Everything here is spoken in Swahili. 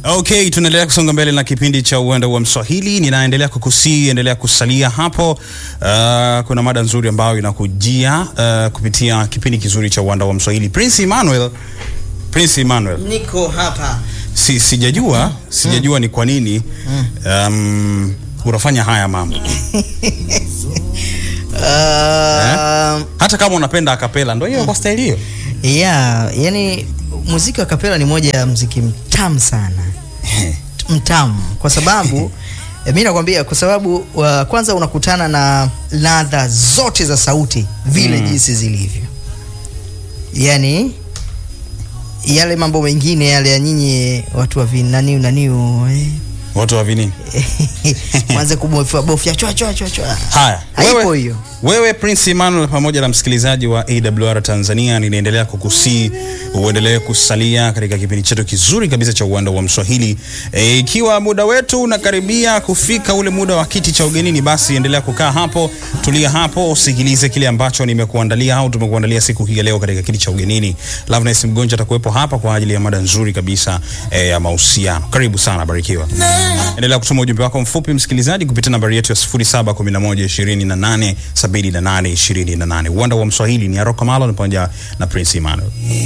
Okay, tunaendelea kusonga mbele na kipindi cha uwanda wa Mswahili. Ninaendelea kukusii, endelea kusalia hapo. Uh, kuna mada nzuri ambayo inakujia uh, kupitia kipindi kizuri cha uwanda wa Mswahili. Prince Emmanuel, Prince Emmanuel, Niko hapa. si, sijajua sijajua ni kwa nini um, unafanya haya mambo Uh, hata kama unapenda akapela, ndio hiyo kwa staili hiyo. yeah, yani muziki wa kapela ni moja ya muziki mtamu sana. Mtamu kwa sababu eh, mi nakwambia kwa sababu uh, kwanza unakutana na ladha zote za sauti vile jinsi zilivyo, yani yale mambo mengine yale ya nyinyi watu wa vinaniu naniu eh, Watu wa vinini? mwanze kubofya bofya chwa chwa chwa chwa. Haya, Haipo wewe, hiyo. wewe Prince Emmanuel pamoja na msikilizaji wa AWR Tanzania, ninaendelea kukusii uendelee kusalia katika kipindi chetu kizuri kabisa cha uwanda wa Mswahili. E, ikiwa muda wetu unakaribia kufika ule muda wa kiti cha ugenini, basi endelea kukaa hapo, tulia hapo, usikilize kile ambacho nimekuandalia au tumekuandalia siku hii ya leo katika kiti cha ugenini. Loveness Mgonja atakuwepo hapa kwa ajili ya mada nzuri kabisa e, ya mahusiano. Karibu sana, barikiwa. Endelea kutuma ujumbe wako mfupi msikilizaji kupitia nambari yetu ya 0711287828. Uwanda wa Mswahili ni Aroko Malo pamoja na Prince Emmanuel.